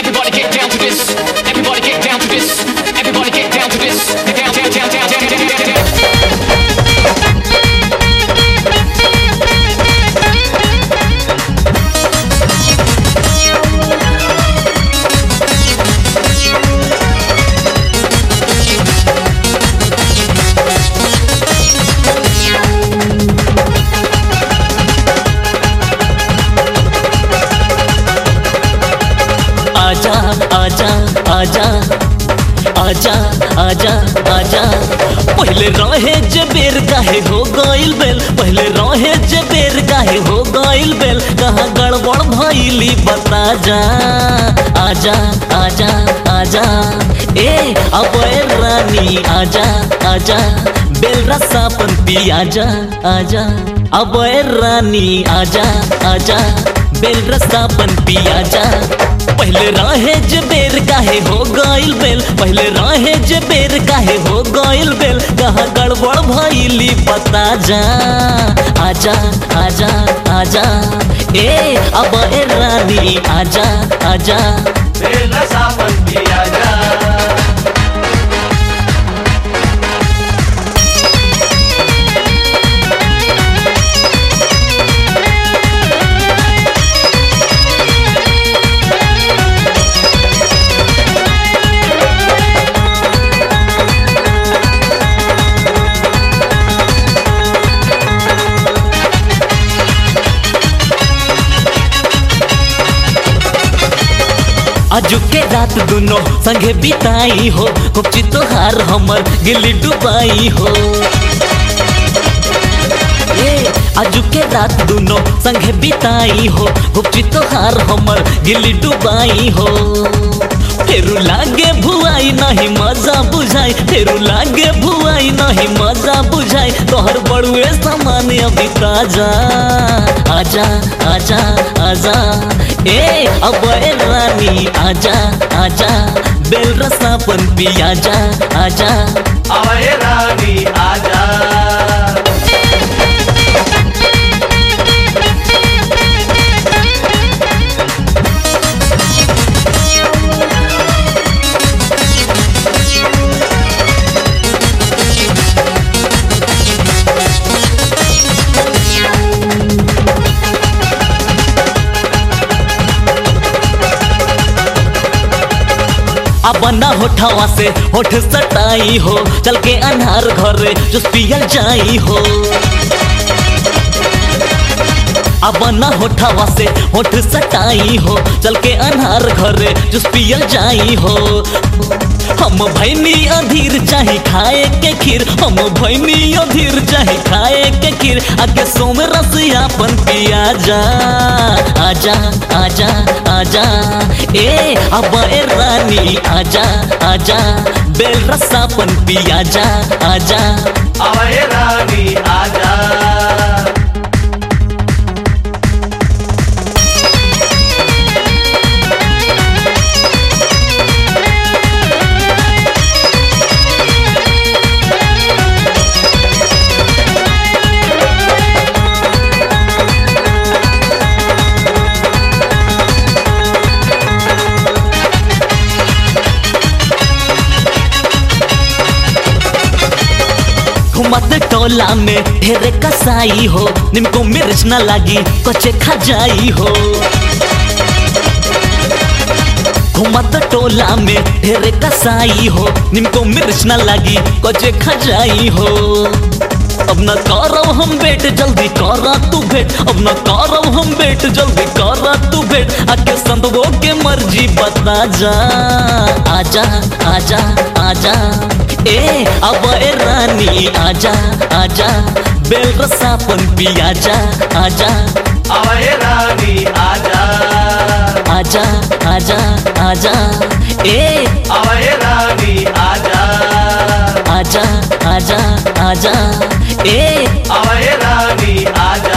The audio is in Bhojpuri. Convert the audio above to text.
Everybody get down to this. Everybody get down to this. Everybody get down to this. Down, down, down, down, down, down, down, down. आजा आजा आजा आजा आजा आजा पहले रहे जे बेर काहे हो गइल बेल पहले रहे जे बेर काहे हो गइल बेल कहाँ गड़बड़ भइली बता जा आजा आजा आजा ए अब रानी आजा आजा बेल रसापन पी आजा आजा अब रानी आजा आजा बेल रसापन पी आजा पहले राहे जे बेर काहे हो गइल बेल पहले राहे जे बेर काहे हो गइल बेल कहाँ गड़बड़ भइली बता जा आजा आजा आजा ए अब ए रानी आजा आजा बेला सावन भी आजा अजू के रात दुनो संगे बिताई हो कुपची तोहार हमर गिल्ली डुबाई हो ए अजू के रात दुनो संगे बिताई हो कुपची तोहार हमर गिल्ली डुबाई हो फेरू लागे भुआई नहीं मजा बुझाई फेरू लागे भुआई नहीं मजा बुझाई तोहर बड़ुए सामान अभी ताजा आजा आजा आजा ए अब ए रानी आजा आजा बेल रसापन पी आजा आजा आवे रानी आजा अब ना होठावा से होठ सटाई हो चल के अनहार घरे जो पियल जाई हो अब ना होठावा से होठ सटाई हो चल के अनहार घरे जो पियल जाई हो हम भैनी अधीर चाहे खाए के खीर हम भैनी अधीर चाहे खाए के खीर आगे सोम रसियापन पिया जा आजा आजा आजा ए अब ए रानी आजा आजा बेल रसापन पिया जा आजा आवे रानी आजा घुमत टोला में ढेरे कसाई हो निमको मिर्च न लागी कचे खा जाई हो घुमत टोला में ढेरे कसाई हो निमको मिर्च न लागी कचे खा जाई हो अब न करब हम बेट जल्दी करा तू भेट अब न करब हम बेट जल्दी करा तू भेट आके संतवो के मर्जी बता जा आजा आजा आजा ए अब ए रानी आजा आजा बेल रसापन पी आजा आजा आवे रानी आजा आजा आजा आजा ए आवे रानी आजा आजा आजा आजा ए आवे रानी आजा